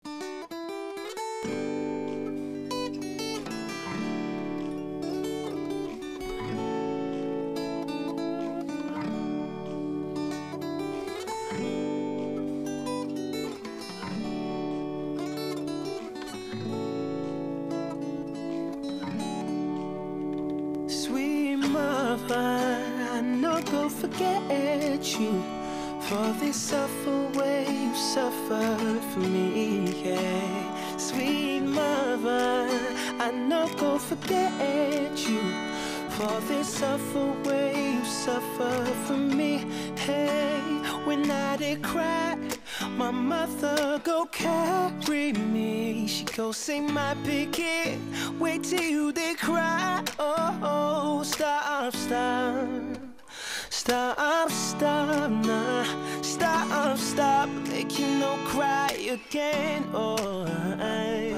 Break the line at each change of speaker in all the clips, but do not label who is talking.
Sweet mother, I no go forget you for this suffer way you suffered for me. Yeah. Sweet mother, I no go forget you for this suffer way you suffered for me. Hey, when I did cry, my mother go carry me. She go say my picket, wait till you they cry. Oh, oh, stop, stop. Stop, stop, nah. Stop, stop, make you no cry again. Oh, I.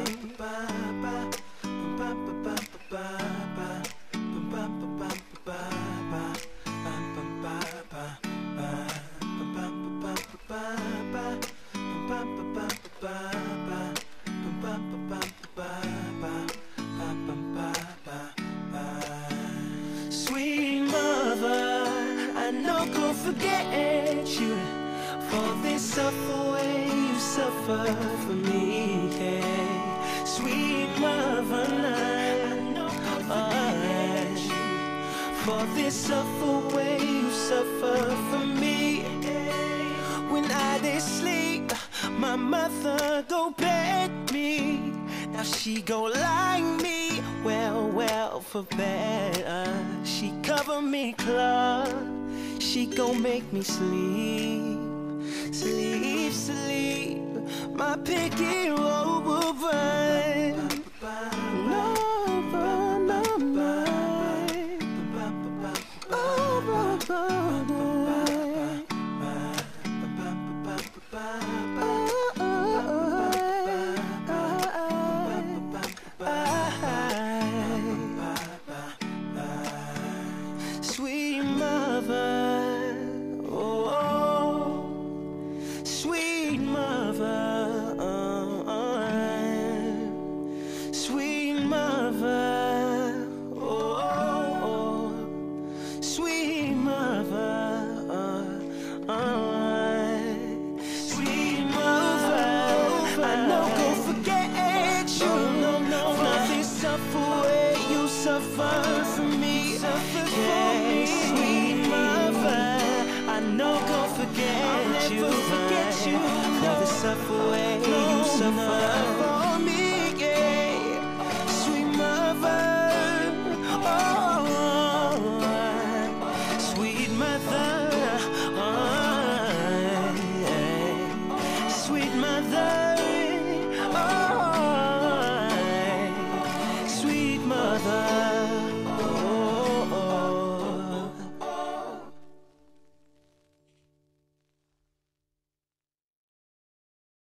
Sweet mother, I no go forget you for this suffer way you suffer for me. Yeah. Sweet mother, I no go forget you for this suffer way you suffer for me. When I did sleep, my mother go beg me. Now she go like me, well, well, for better. She cover me close, she gon' make me sleep, sleep, sleep. My picket robe will burn. No, burn, no, night. Oh, burn, burn, night. Sweet mother, oh, sweet mother, sweet mother, oh, sweet mother, sweet mother. I know go forget you. No, no, for this suffer way you suffer for me. Suffer for me, sweet mother. I know go forget you. Forget you. For the suffer way you suffer.